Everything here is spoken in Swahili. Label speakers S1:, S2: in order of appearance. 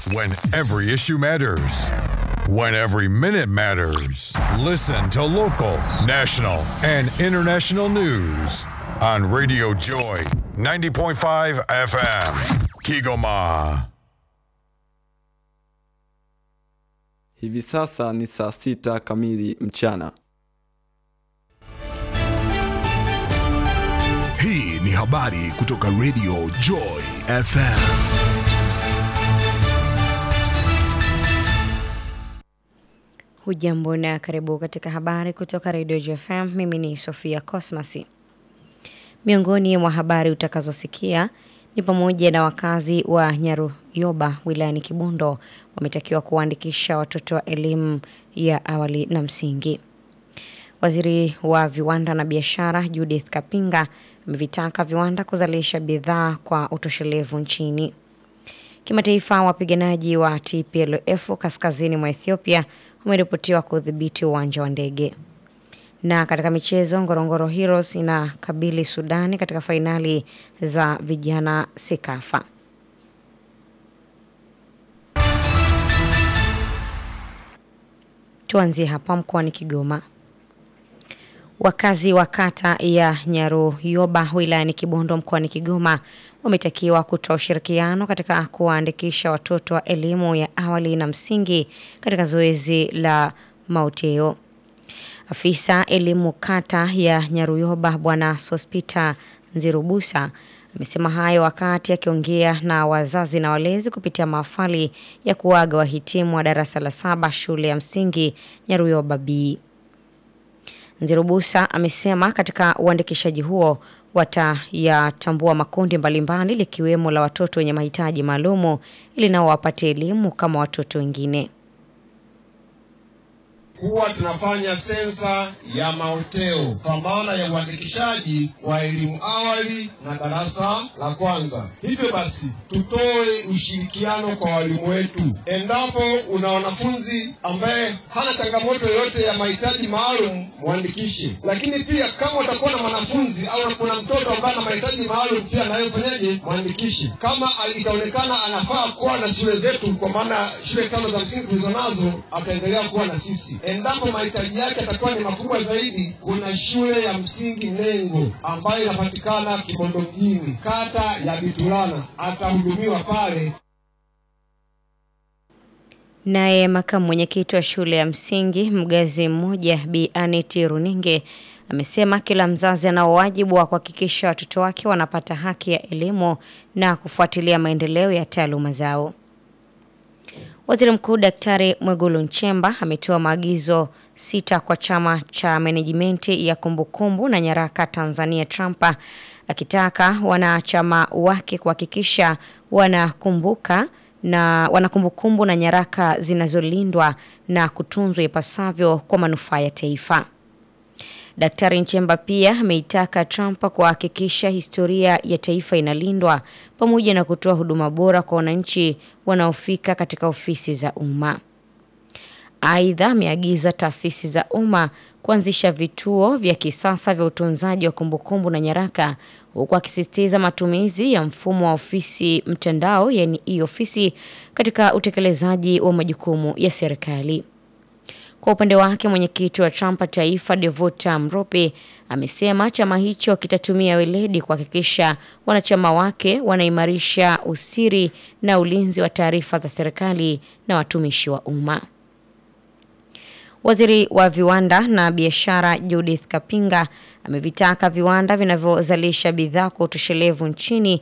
S1: When every issue matters. When every minute matters. Listen to local, national, and international news on Radio Joy 90.5 FM. Kigoma.
S2: Hivi sasa ni saa sita kamili mchana.
S3: Hii ni habari kutoka Radio Joy FM.
S4: Hujambo na karibu katika habari kutoka Radio JFM. Mimi ni Sofia Cosmas. Miongoni mwa habari utakazosikia ni pamoja na wakazi wa Nyaruyoba wilayani Kibondo wametakiwa kuwaandikisha watoto wa elimu ya awali na msingi. Waziri wa viwanda na biashara Judith Kapinga amevitaka viwanda kuzalisha bidhaa kwa utoshelevu nchini. Kimataifa, wapiganaji wa TPLF kaskazini mwa Ethiopia wameripotiwa kudhibiti uwanja wa ndege. Na katika michezo, Ngorongoro Heroes inakabili Sudani katika fainali za vijana Sekafa. Tuanzie hapa mkoani Kigoma. Wakazi wa kata ya Nyaruyoba wilayani Kibondo mkoani Kigoma wametakiwa kutoa ushirikiano katika kuwaandikisha watoto wa elimu ya awali na msingi katika zoezi la mauteo. Afisa elimu kata ya Nyaruyoba Bwana Sospita Nzirubusa amesema hayo wakati akiongea na wazazi na walezi kupitia mahafali ya kuaga wahitimu wa darasa la saba shule ya msingi Nyaruyoba B. Nzirubusa amesema katika uandikishaji huo watayatambua makundi mbalimbali likiwemo la watoto wenye mahitaji maalumu ili nao wapate elimu kama watoto wengine.
S5: Huwa tunafanya sensa ya maoteo kwa maana ya uandikishaji wa elimu awali na darasa la kwanza. Hivyo basi, tutoe ushirikiano kwa walimu wetu. Endapo una wanafunzi ambaye hana changamoto yoyote ya mahitaji maalum, mwandikishe. Lakini pia kama utakuwa na mwanafunzi au kuna mtoto ambaye ana mahitaji maalum, pia naye fanyaje, mwandikishe. Kama itaonekana anafaa kuwa na shule zetu, kwa maana shule tano za msingi tulizo nazo, ataendelea kuwa na sisi endapo mahitaji yake yatakuwa ni makubwa zaidi, kuna shule ya msingi Nengo ambayo inapatikana Kibondo mjini, kata ya Bitulana, atahudumiwa pale.
S4: Naye makamu mwenyekiti wa shule ya msingi Mgazi mmoja Bi Aneti Runinge amesema kila mzazi anao wajibu wa kuhakikisha watoto wake wanapata haki ya elimu na kufuatilia maendeleo ya taaluma zao. Waziri Mkuu Daktari Mwigulu Nchemba ametoa maagizo sita kwa chama cha menejimenti ya kumbukumbu na nyaraka Tanzania Trampa akitaka wanachama wake kuhakikisha wanakumbuka na wanakumbukumbu na nyaraka zinazolindwa na kutunzwa ipasavyo kwa manufaa ya taifa. Daktari Nchemba pia ameitaka Trump kuhakikisha historia ya taifa inalindwa pamoja na kutoa huduma bora kwa wananchi wanaofika katika ofisi za umma. Aidha, ameagiza taasisi za umma kuanzisha vituo vya kisasa vya utunzaji wa kumbukumbu na nyaraka huku akisisitiza matumizi ya mfumo wa ofisi mtandao yani e-ofisi katika utekelezaji wa majukumu ya serikali. Kwa upande wake mwenyekiti wa Trump taifa Devota Mrope amesema chama hicho kitatumia weledi kuhakikisha wanachama wake wanaimarisha usiri na ulinzi wa taarifa za serikali na watumishi wa umma. Waziri wa viwanda na biashara Judith Kapinga amevitaka viwanda vinavyozalisha bidhaa kwa utoshelevu nchini